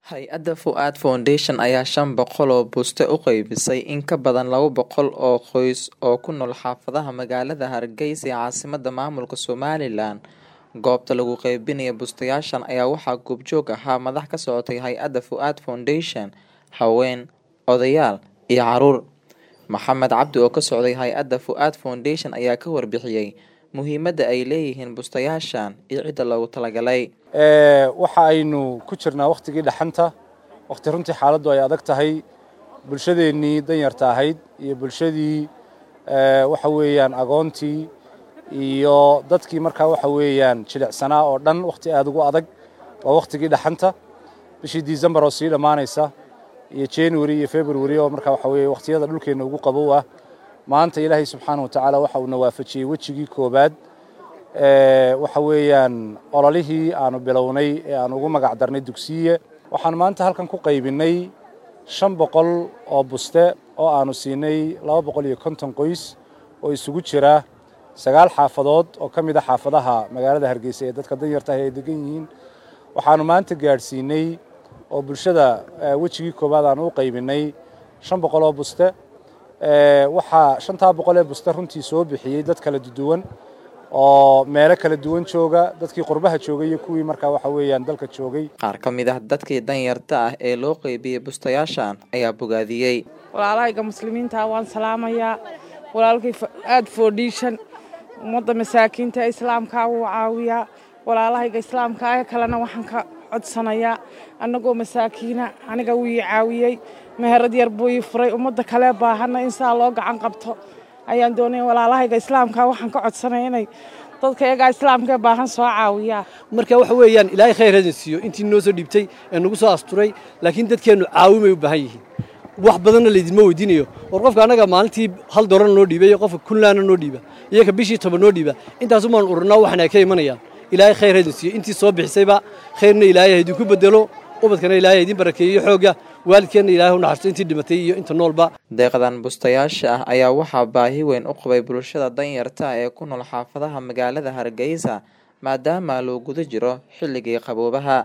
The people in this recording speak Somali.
Hay'adda Fuad Foundation ayaa shan boqol oo buste u qaybisay in ka badan laba boqol oo qoys oo ku nool xaafadaha magaalada Hargeysa ee caasimadda maamulka Somaliland. Goobta lagu qaybinayo bustayaashan ayaa waxaa goobjoog ahaa madax ka socotay hay'adda Fuad Foundation, haween, odayaal iyo carruur. Maxamed Cabdi oo ka socday hay'adda Fuad Foundation ayaa ka warbixiyay muhiimadda ay leeyihiin bustayaashan iyo cidda loogu talagalay. waxa aynu ku jirnaa wakhtigii dhaxanta wakhti runtii xaaladdu ay adag tahay bulshadeennii danyarta ahayd iyo bulshadii waxa weeyaan agoontii iyo dadkii markaa waxa weeyaan jilicsanaa oo dhan wakhti aad ugu adag waa wakhtigii dhaxanta bishii December oo sii dhammaanaysa iyo January iyo February oo markaa waxa weeye wakhtiyada dhulkeena ugu qabow ah maanta ilaahay subxaanahu wa tacaala waxa uu na waafajiyey wejigii koobaad waxa weeyaan ololihii aanu bilownay ee aan ugu magac darnay dugsiye waxaan maanta halkan ku qaybinay shan boqol oo buste oo aanu siinay laba boqol iyo konton qoys oo isugu jira sagaal xaafadood oo ka mid a xaafadaha magaalada hargeysa ee dadka danyarta ah ay degan yihiin waxaanu maanta gaadhsiinay oo bulshada wejigii koowaad aanu u qaybinay shan boqol oo buste waxaa shantaa boqol ee buste runtii soo bixiyey dad kala duwan oo meelo kala duwan jooga dadkii qurbaha joogay iyo kuwii markaa waxa weeyaan dalka joogay Qaar ka mid ah dadkii danyarta ah ee loo qaybiyey bustayaashan ayaa bogaadiyey. walaalahayga muslimiinta waan salaamayaa walaalkay aad foundation ummadda masaakiinta ee islaamka wuu caawiyaa walaalahayga islaamka ee kalena waxaan ka codsanayaa annagoo masaakiina aniga wuu ii caawiyey meherad yar buu ii furay ummadda kale baahanna in saa loo gacan qabto ayaan doonaya walaalahayga islaamka waxaan ka codsanaya inay dadka iyagaa islaamka ee baahan soo caawiyaa marka waxa weeyaan ilaahay khayr hadin siiyo intii noo soo dhiibtay ee nagu soo asturay laakiin dadkeennu caawimay u baahan yihiin wax badanna laydinma weydiinayo war qofka annaga maalintii hal doorana noo dhiibay iyo qofka kunlaana noo dhiiba iyaka bishii toban noo dhiiba intaasumaan ururnaa waxna ay ka imanayaan ilaahay khayr hadin siiyo intii soo bixisayba khayrna ilaahay haydinku bedelo ubadkana ilaahay haydin barakeeyo xoogga waalidkeenna ilaahay u naxariisto intii dhimatay iyo inta noolba Deeqdan bustayaasha ah ayaa waxaa baahi weyn u qabay bulshada danyarta ah ee ku nool xaafadaha magaalada Hargeysa maadaama loo guda jiro xilligii qaboobaha.